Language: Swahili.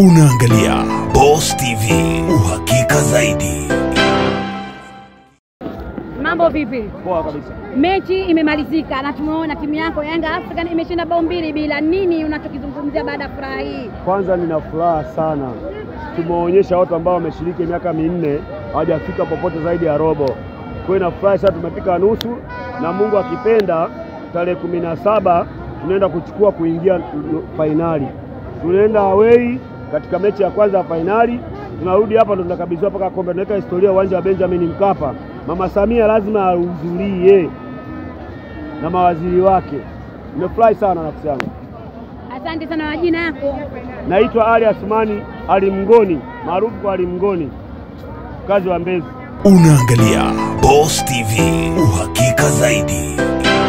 Unaangalia Boss TV, uhakika zaidi. Mambo vipi? Poa kabisa. Mechi imemalizika na tumeona timu yako Yanga African imeshinda bao mbili bila. Nini unachokizungumzia baada ya furaha hii? Kwanza nina furaha sana, tumeonyesha watu ambao wameshiriki miaka minne hawajafika popote zaidi ya robo. Kwa hiyo nafurahi sana, tumefika nusu, na Mungu akipenda, tarehe kumi na saba tunaenda kuchukua kuingia fainali. Tunaenda away katika mechi ya kwanza ya fainali, tunarudi hapa ndo tunakabidhiwa mpaka kombe, tunaweka historia uwanja wa Benjamin Mkapa. Mama Samia lazima ahudhurie na mawaziri wake. Nimefurahi sana nafsi yangu. Asante sana. Majina yako? Naitwa Ali Asmani Ali Mngoni, maarufu kwa Ali Mngoni, mkazi wa Mbezi. Unaangalia Boss TV, uhakika zaidi.